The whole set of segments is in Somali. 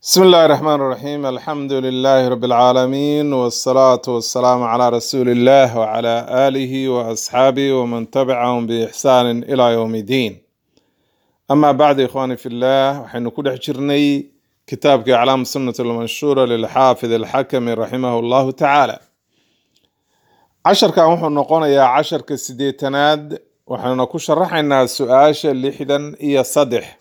بسم الله الرحمن الرحيم الحمد لله رب العالمين والصلاة والسلام على رسول الله وعلى آله وأصحابه ومن تبعهم بإحسان إلى يوم الدين أما بعد إخواني في الله وحين كل حجرني كتاب أعلام السنة المنشورة للحافظ الحكم رحمه الله تعالى عشر كان وحن نقول يا عشر كسديتناد وحن نكون شرحنا سؤال لحدا إيا صدح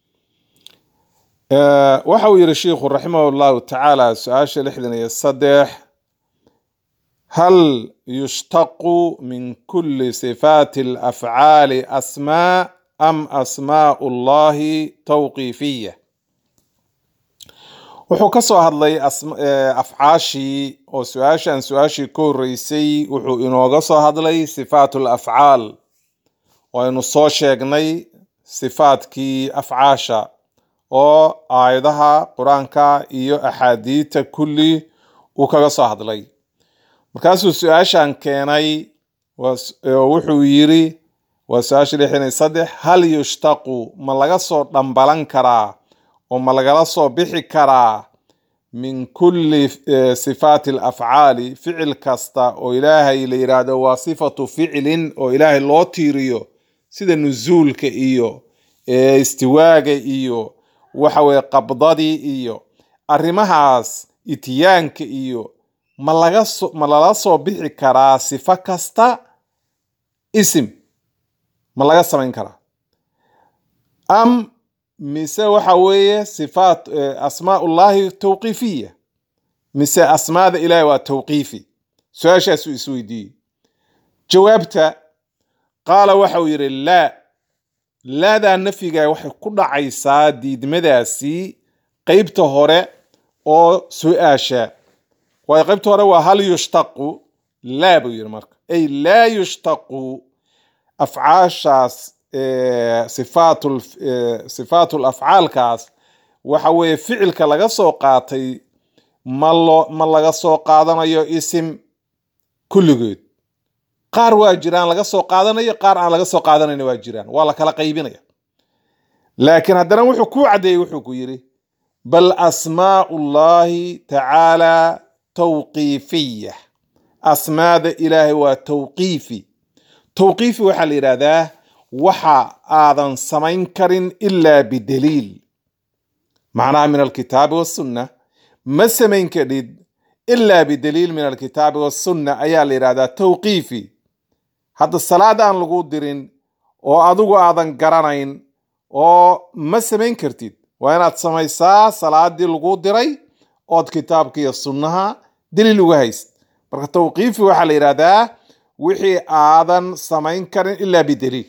آه، waxa uu yidhi shiikhu raximah llahu tacaala su-aasha lixdan iyo saddex hal yushtaqu min kuli sifaati alafcaali asmaa am asmaau llahi tawqiifiya wuxuu ka soo hadlay asm- eh, afcaashii oo su-aashan su-aashii ka horeysay wuxuu inooga soo hadlay sifaat lafcaal oo aynu soo sheegnay sifaatkii afcaasha oo aayadaha qur-aanka iyo axaadiidta kulli uu kaga soo hadlay markaasuu su-aashan keenay waa s- oo wuxuu yiri waa su-aasha lixdan iyo saddex hal yushtaqu ma laga soo dhambalan karaa oo ma lagala soo bixi karaa min kulli eh, sifaati alafcaali ficil kasta oo ilaahay la yidhaahdo waa sifatu ficilin oo ilaahay loo tiiriyo sida nuzuulka iyo eh, istiwaaga iyo waxa weye qabdadii iyo arrimahaas itiyaanka iyo ma laga so ma lala soo bixi karaa sifo kasta isim ma laga samayn karaa am mise waxa weeye sifaat eh, asmaa ullahi tawqiifiya mise asmaada ilaahi waa tawqiifi su-aashaasuu isweydiiyey jawaabta qaala waxa uu yidhi laa laadaa nafyiga waxay ku dhacaysaa diidmadaasi qeybta hore oo su-aasha waayo qeybta hore waa hal yushtaqu laa buu yidhi marka ay laa yushtaqu afcaashaas eh, sifaatul eh, sifaatul afcaalkaas waxa weeye ficilka laga soo qaatay ma loo ma laga soo qaadanayo isim kulligood qaar waa jiraan laga soo qaadanayo qaar aan laga soo qaadanayna waa jiraan waa la kala qaybinaya laakiin haddana wuxuu ku caddeeyey wuxuu ku yidhi bal asmaau llahi tacaala tawqiifiya asmaada ilaahay waa tawqiifi tawqiifi waxaa la yidhahdaa waxa aadan samayn karin ilaa bidaliil macnaha min alkitaabi wasunna ma samayn kadhid ilaa bidaliil min alkitaabi wasunna ayaa la yidhahdaa tawqiifi hadda salaad aan lagu dirin oo adigu aadan garanayn oo ma samayn kartid waa inaad samaysaa salaadii lagu diray ood kitaabka iyo sunnaha daliil uga hayst marka tawqiifi waxaa la yidhahdaa wixii aadan samayn karin ilaa bidaliil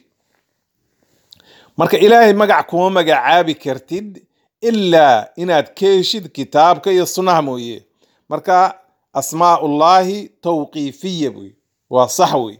marka ilaahay magac kuma magacaabi kartid ilaa inaad ka heshid kitaabka iyo sunnaha mooye marka asmaaullahi tawqiifiya wey waa sax wey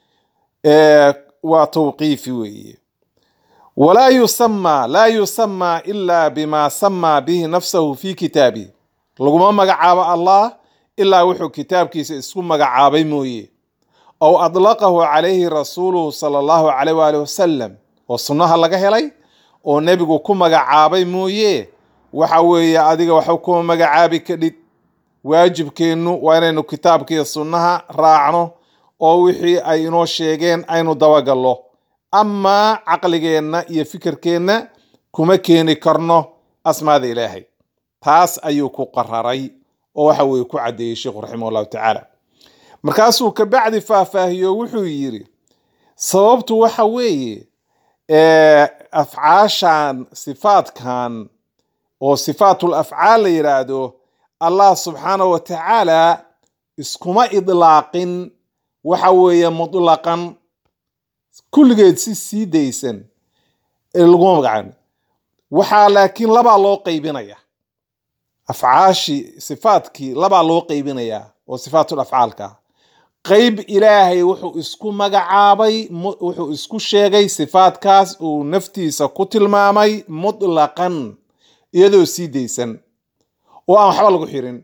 Eh, waa tawqiifi weeye walaa yusamaa laa yusamaa ilaa bima samaa bihi nafsahu fi kitaabihi laguma magacaabo allah ilaa wuxuu kitaabkiisa isku magacaabay mooye aw adlaqahu calayhi rasuuluhu sala allahu calayh waalihi wasalam oo sunnaha laga helay oo nebigu ku magacaabay mooye waxa weeye adiga waxba kuma magacaabi kadhid waajibkeennu waa inaynu kitaabka iyo sunnaha raacno oo wixii ay inoo sheegeen aynu dabagallo amaa caqligeenna iyo fikirkeenna kuma keeni karno asmaada ilaahay taas ayuu ku qararay oo waxa weye ku caddeeyey sheikhu raximah llahu tacaala markaasuu kabacdi faahfaahiyo wuxuu yidhi sababtu waxa weeye eh, afcaashan sifaatkan oo sifaatul afcaal la yidhaahdo allah subxaanahu wa tacaala iskuma idlaaqin waxa weeye mutlaqan kulligeed si sii daysan ee laguma magacaabin waxaa laakiin labaa loo qaybinaya afcaashii sifaatkii labaa loo qaybinayaa oo sifaatul afcaalka ah. qayb ilaahay wuxuu isku magacaabay mu- wuxuu isku sheegay sifaatkaas uu naftiisa ku tilmaamay mutlaqan iyadoo sii daysan oo aan waxba lagu xirin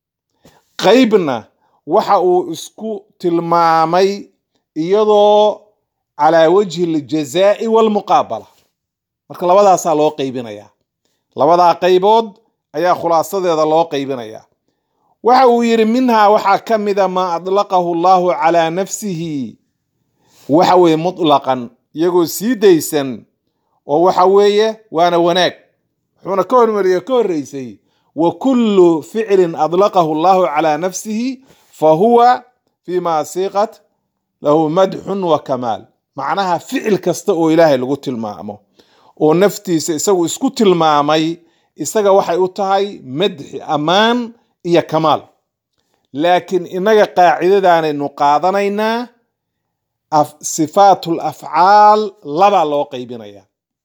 qaybna waxa uu isku tilmaamay iyadoo calaa wajhi aljazaa'i walmuqaabala marka labadaasaa loo qaybinayaa labadaa qaybood ayaa khulaasadeeda loo qaybinaya waxa uu yidhi minhaa waxaa ka mida maa adlaqahu allahu calaa nafsihi waxa weeye mutlaqan iyagoo sii daysan oo waxa weeye waana wanaag wuxuuna ka hormariye ka horreysay wa kullu ficlin adlaqahu allahu calaa nafsihi fa huwa fima siiqat lahu madxun wa kamaal macnaha ficil kasta oo ilaahay lagu tilmaamo oo naftiisa isagu isku tilmaamay isaga waxay u tahay madxi ammaan iyo kamaal laakiin innaga qaacidadaanaynu qaadanaynaa sifaatul afcaal labaa loo qaybinaya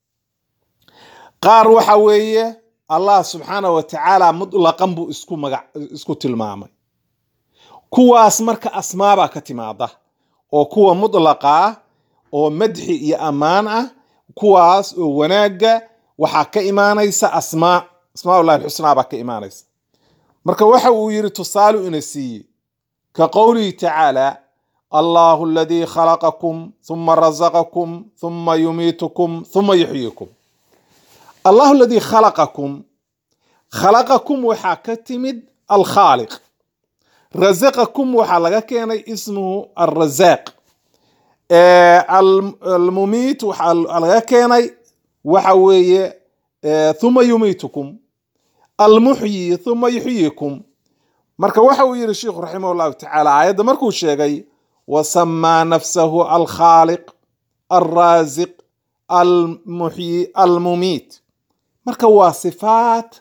qaar waxa weeye allah subxaana wa tacaala mutlaqan buu isku magac isku tilmaamay kuwaas marka asmaabaa ka timaada oo kuwa mutlaqa ah oo madxi iyo ammaan ah kuwaas oo wanaagga waxaa ka imaanaysa asmaa asmaallahi alxusnaa baa ka imaanaysa marka waxa uu yidhi tusaalu ina siiyey ka qowlihi tacaala allahu aladii khalaqakum huma razaqakum huma yumiitukum huma yuxyiikum allahu aladii khalaqakum khalaqakum waxaa ka timid alkhaaliq razaqakum waxaa laga keenay ismuhu alrazaaq almumiit waxaa laga keenay waxa weeye huma yumiitukum almuxyi huma yuxyiikum marka waxa uu yihi sheikhu raximah llahu tacaala aayadda markuu sheegay wasamaa nafsahu alkhaaliq alraasiq almuxyi almumiit marka waa sifaat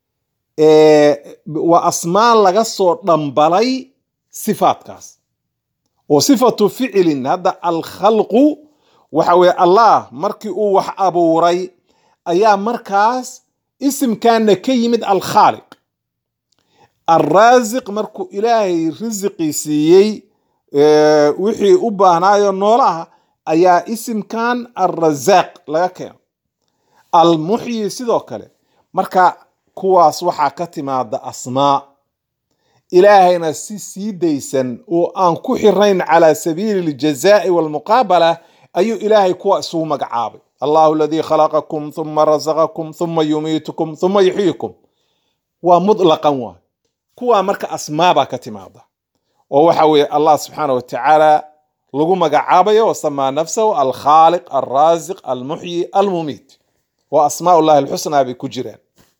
waa asmaan laga soo dhambalay sifaatkaas oo sifatu ficilin hadda alkhalqu waxa weye allah markii uu wax abuuray ayaa markaas isimkaana ka yimid alkhaaliq alraasiq markuu ilaahay risiqii siiyey wixii u baahnaayo noolaha ayaa isimkan alrasaaq laga keeno almuxyi sidoo kale marka kuwaas waxaa ka timaada asmaa ilaahayna si sii daysan oo aan ku xirayn calaa sabiili aljazaai walmuqaabala ayuu ilaahay kuwa isugu magacaabay allahu aladii khalaqakum huma razaqakum huma yumiitukum huma yuxyiikum waa mutlaqan waay kuwaa marka asmaabaa ka timaada oo waxa weeye allah subxaana watacaala lagu magacaabayo wasamaa nafsahu alkhaaliq alraasiq almuxyi almumiit waa asmaa ullahi alxusnaa bay ku jiraan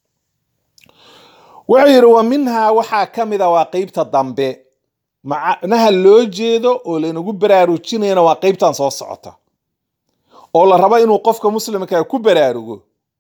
wuxuu yidhi wa minhaa waxaa ka mida waa qeybta dambe macnaha loo jeedo oo laynagu baraarujinayana waa qeybtan soo socota oo la rabo inuu qofka muslimka ku baraarugo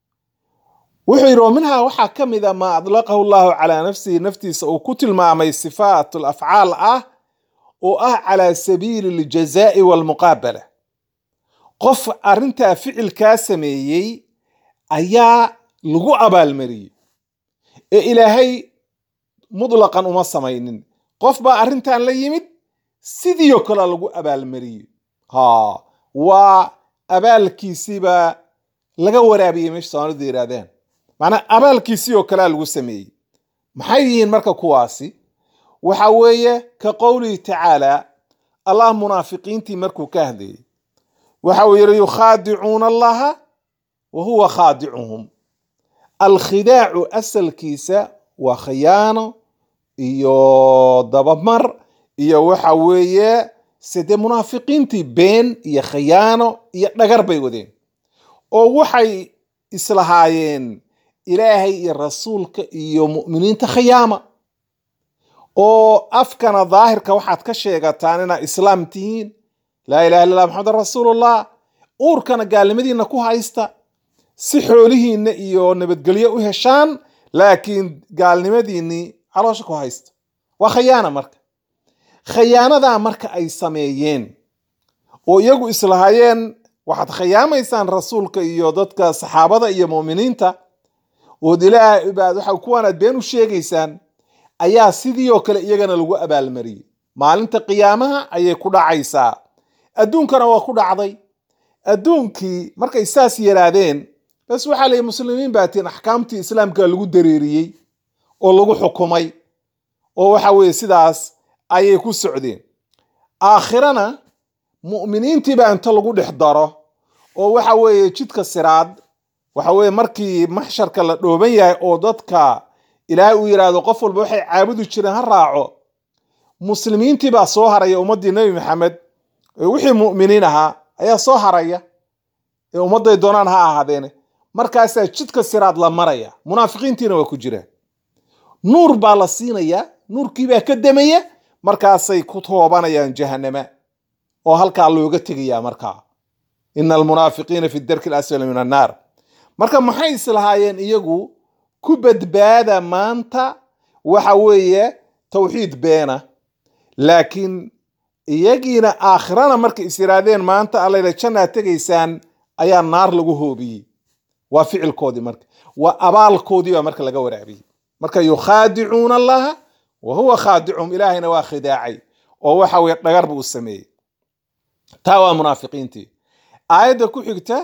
wuxuu yidhi wa minhaa waxaa ka mida maa adlaqahu llahu calaa nafsihi naftiisa uu ku tilmaamay sifaat afcaal ah oo ah calaa sabiili aljazaai walmuqaabala qof arrintaa ficilkaa sameeyey ayaa lagu abaalmariyey ee ilaahay mutlaqan uma samaynin qof baa arrintan la yimid sidiio kale lagu abaalmariyey ha waa abaalkiisiibaa laga waraabiyey meesha soomaalida yidhahdeen macnaa abaalkiisii oo kalea lagu sameeyey maxay yihiin marka kuwaasi waxa weeye ka qowlihi tacaala allah munaafiqiintii markuu ka hadlayey waxa uu yidhi yukhaadicuuna allaha wa huwa khaadicuhum alkhidaacu asalkiisa waa khiyaano iyo dabamar iyo waxa weeye side munaafiqiintii been iyo khiyaano iyo dhagar bay wadeen oo waxay islahaayeen ilaahay iyo rasuulka iyo mu'miniinta khiyaama oo afkana daahirka waxaad ka sheegataan inaad islaam tihiin laa ilaha illa allah maxamedan rasuulullah uurkana gaalnimadiina ku haysta si xoolihiinna iyo nabadgelyo u heshaan laakiin gaalnimadiinnii caloosha ku haysta waa khayaana marka khayaanadaa marka ay sameeyeen oo iyagu islahaayeen waxaad khayaamaysaan rasuulka iyo dadka saxaabada iyo mu'miniinta ood ilaah baad waxa kuwaanaad been u sheegaysaan ayaa sidii oo kale iyagana lagu abaalmariyey maalinta qiyaamaha ayay ku dhacaysaa adduunkana waa ku dhacday adduunkii markay saas yaraadeen bas waxaa layihi muslimiin baa tiin axkaamtii islaamka lagu dareeriyey oo lagu xukumay oo waxa weeye sidaas ayay ku socdeen aakhirana mu'miniintiibaa inta lagu dhex daro oo waxa weeye jidka siraad waxa weeye markii maxsharka la dhooban yahay oo dadka ilaahay uu yidhaahdo qof walba waxay caabudi jireen ha raaco muslimiintii baa soo haraya ummaddii nebi maxamed ee wixii mu'miniin ahaa ayaa soo haraya ee ummadday doonaan ha ahaadeene markaasaa jidka siraad la maraya munaafiqiintiina waa ku jiraan nuur baa la siinayaa nuurkiibaa ka demaya markaasay ku toobanayaan jahanama oo halkaa looga tegayaa markaa ina almunaafiqiina fi darki alasfali min annaar marka maxay islahaayeen iyagu ku badbaada maanta waxa weeye tawxiid beena laakiin iyagiina aakhirana markay is yidhaahdeen maanta allayla jannaad tegaysaan ayaa naar lagu hoobiyey waa ficilkoodii marka waa abaalkoodii baa marka laga waraabiyey marka yukhaadicuuna allaha wa huwa khaadicuhum ilaahayna waa khidaacay oo waxa weye dhagar buu u sameeyey taa waa munaafiqiintii aayadda ku xigta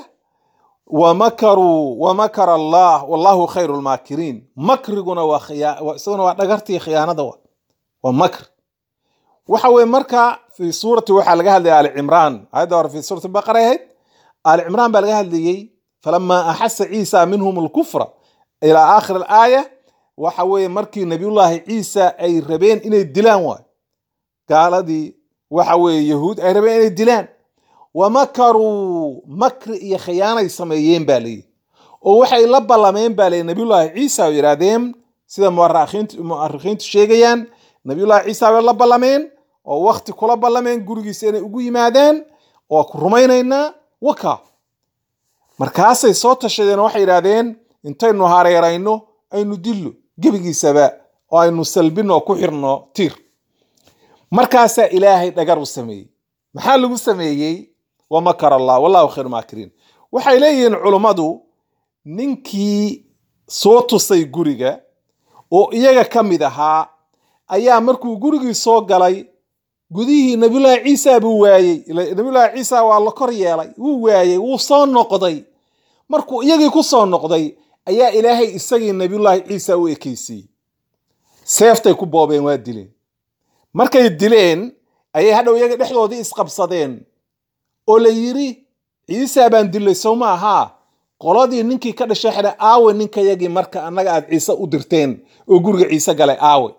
wamakaruu wamakara allah wallahu khayru lmaakiriin makriguna waa khiyaa isaguna waa dhagartii khiyaanada wa waa makr waxa weye marka fi suurati waxaa laga hadlaya ali cimraan aayadda hore fi suurati baqara ahayd ali cimraan baa laga hadlayey falama axasa ciisa minhum lkufra ilaa aakhir alaaya waxa weeye markii nabiyullaahi ciisa ay rabeen inay dilaan waay gaaladii waxa weeye yahuud ay rabeen inay dilaan wamakaruu makri iyo khiyaanay sameeyeen baa leeyihi oo waxay la ballameen baa leeyihi nabiyullaahi ciisa oo yidhaahdeen sida mu'arikhiintu sheegayaan nabiyullaahi ciisa bay la ballameen oo wakti kula ballameen gurigiisa inay ugu yimaadeen oo ku rumaynaynaa waka markaasay soo tashadeen oo waxay yidhaahdeen intaynu hareerayno aynu dillo gebigiisaba oo aynu salbino oo ku xirno tiir markaasaa ilaahay dhagar u sameeyey maxaa lagu sameeyey wamakar allah wallahu khayru maakiriin waxay leeyihiin culummadu ninkii soo tusay guriga oo iyaga ka mid ahaa ayaa markuu gurigii soo galay gudihii nabiyullaahi ciisa buu waayey nabiyullaahi ciisa waa la kor yeelay wuu waayey wuu soo noqday markuu iyagii ku soo noqday ayaa ilaahay isagii nabiyullaahi ciisa u ekeysiiyey seeftay ku boobeen waa dileen markay dileen ayay hadhow iyaga dhexdoodii isqabsadeen oo la yidhi ciisa baan dilay sow ma ahaa qoladii ninkii ka dhashay xidha aawe ninkayagii marka annaga aad ciise u dirteen oo guriga ciise galay aawe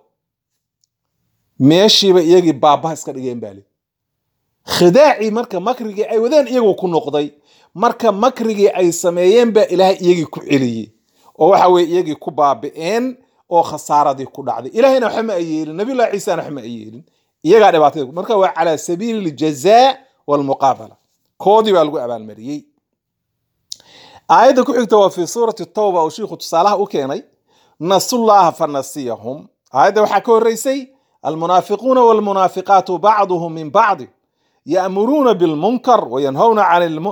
meeshiiba iyagii baabbaha iska dhigeen baali khidaacii marka makrigii ay wadeen iyagoo ku noqday marka makrigii ay sameeyeen baa ilaahay iyagii ku celiyey oo waxa weye iyagii ku baabi'een oo khasaaradii ku dhacday ilahayna waxba ma ay yeelin nabiyullahi ciisana waxba ma ay yeelin iyagaa dhibaatada marka waa calaa sabiili ljazaa walmuqaabala koodii baa lagu abaalmariyey aayadda ku xigta waa fi suurati tawba oo shiikhu tusaalaha u keenay nasullaha fanasiyahum aayadda waxaa ka horreysay almunaafiquuna walmunaafiqaatu bacduhum min bacdi ya'muruuna bilmunkar wayanhawna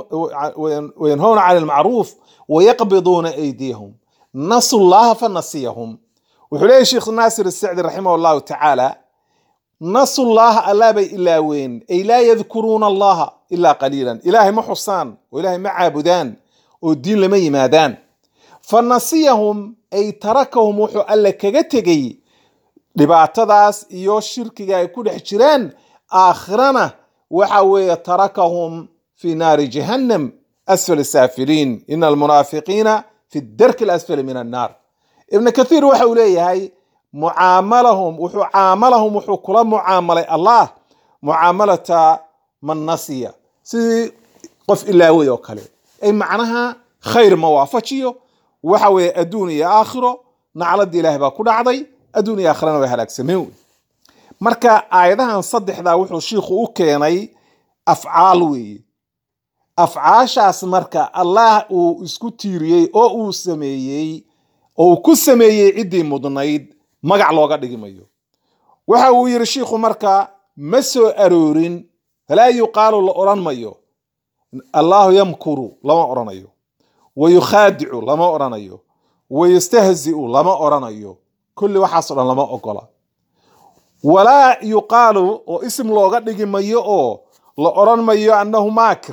can ilmacruuf wayaqbiduuna aydiyahum nasu llaha fanasiyahum wuxuu leeyahy sheekh naasir isacdi raximah allahu tacaala nasu llaha allah bay ilaaween ay laa yadkuruuna allaha ilaa qaliilan ilaahay ma xusaan oo ilaahay ma caabudaan oo diin lama yimaadaan fa nasiyahum ay tarakahum wuxuu alle kaga tegey dhibaatadaas iyo shirkiga ay ku dhex jiraan aakhirana waxa weeye tarakahum fi naari jahannam asfal saafiliin ina almunaafiqiina fi darki alasfali min annaar ibn kathiir waxa uu leeyahay mucaamalahum wuxuu caamalahum wuxuu kula mucaamalay allah mucaamalata man nasiya sidii qof ilaaway oo kale ay macnaha khayr ma waafajiyo waxa weeye adduun iyo aakhiro nacladii ilaahay baa ku dhacday adduun iyo aakhirana way halaagsameen wey marka aayadahan saddexdaa wuxuu shiikhu u keenay afcaal weeye afcaashaas marka allah uu isku tiiriyey oo uu sameeyey oo uu ku sameeyey ciddii mudnayd magac looga dhigi mayo waxa uu yidhi shiikhu marka ma soo aroorin falaa yuqaalu la odhan mayo allahu yamkuru lama odhanayo wa yukhaadicu lama odhanayo wa yastahzi'u lama odhanayo kulli waxaasoo dhan lama ogola walaa yuqaalu oo isim looga dhigi mayo oo la odhan mayo annahu maakir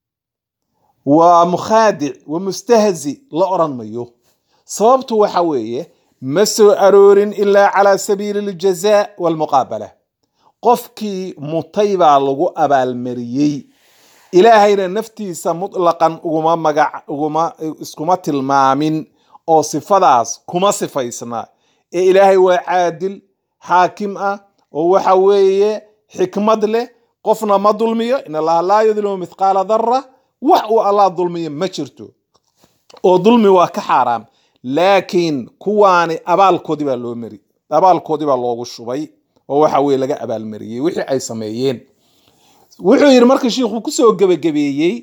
waa mukhaadic wa mustahzi la odhan mayo sababtu waxa weeye ma soo aroorin ilaa calaa sabiili aljazaa walmuqaabala qofkii mutay baa lagu abaalmariyey ilaahayna naftiisa mutlaqan uguma magac uguma iskuma tilmaamin oo sifadaas kuma sifaysna ee ilaahay waa caadil xaakim ah oo waxa weeye xikmad leh qofna ma dulmiyo in allaha laa yudlimu mithqaala dara wax uu allah dulmiyo ma jirto oo dulmi waa ka xaaraam laakiin kuwaani abaalkoodii baa loo mari abaalkoodii baa loogu shubay oo waxa weye laga abaalmariyey wixii ay sameeyeen wuxuu yidhi marka shiikhuu kusoo gebagabeeyey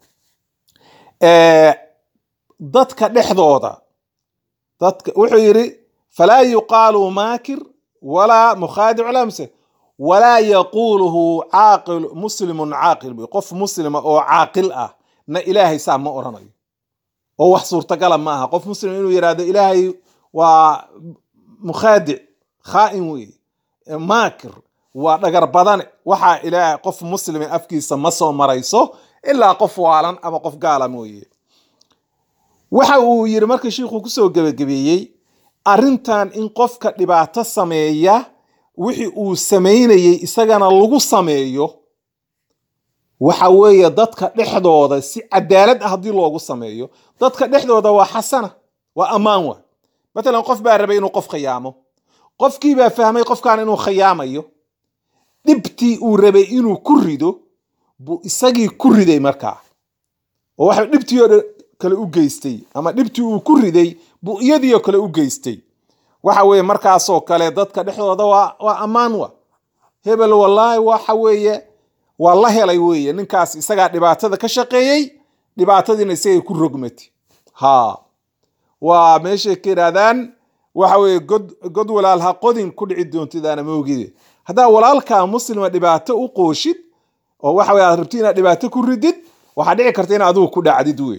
dadka dhexdooda dadka wuxuu yidhi falaa yuqaalu maakir walaa mukhaadic walaa muse walaa yaquuluhu caaqil muslimun caaqil bu qof muslima oo caaqil ah na ilaahay saa ma oranayo oo wax suurtagala ma aha qof muslim inuu yidhahdo ilaahay waa mukhaadic khaa'in weeye maakir waa dhagar badane waxaa ilaahay qof muslima afkiisa ma soo marayso ilaa qof waalan ama qof gaala mooye waxa uu yidhi marka shiikhuu kusoo gebagabeeyey arrintan in qofka dhibaato sameeya wixii uu samaynayey isagana lagu sameeyo waxa weeye dadka dhexdooda si cadaalad ah haddii loogu sameeyo dadka dhexdooda waa xasana waa ammaan wa matalan qof baa rabay inuu qof khiyaamo qofkii baa fahmay qofkan inuu khiyaamayo dhibtii uu rabay inuu ku rido buu isagii ku riday markaa oo waxa dhibtii oo dhan kale u geystay ama dhibtii uu ku riday buu iyadii oo kale u geystay waxa weeye markaasoo kale dadka dhexdooda waa waa ammaan wa hebel wallaahi waxa weeye waa la helay weeye ninkaas isagaa dhibaatada ka shaqeeyey dhibaatadiina isagay ku rogmati ha waa meeshay ka yidhahdaan waxa weeye god god walaal ha qodin ku dhici doontidaana moogide haddaa walaalkaa muslima dhibaato u qooshid oo waxa weye aad rabti inaad dhibaato ku ridid waxaa dhici karta in adigu ku dhacdid wey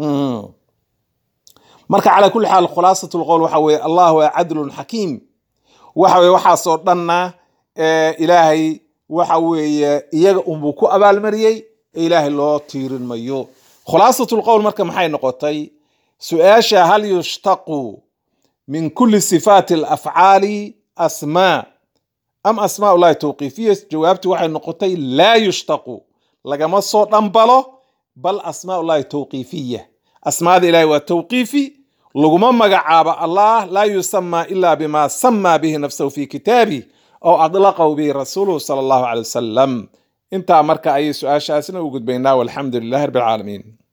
marka calaa kulli xaal khulaasat lqowl waxa weeye allah waa cadlun xakiim waxa weye waxaasoo dhanna ilaahay waxa weeye iyaga unbuu ku abaalmariyey ee ilaahay loo tiirin mayo khulaasat lqowl marka maxay noqotay su-aasha hal yushtaqu min kuli sifaati alafcaali asmaa am asmaa ullahi tawqiifiya jawaabtu waxay noqotay laa yushtaqu lagama soo dhambalo bal asmaa ullahi tawqiifiya asmaada ilahi waa tawqiifi laguma magacaabo allah laa yusama ila bima sama bihi nafsahu fi kitaabih aw adlaqahu bihi rasuuluhu sala allahu caley wasalam intaa marka ayay su-aashaasna u gudbaynaa walxamdu lilahi rabbi alcaalamiin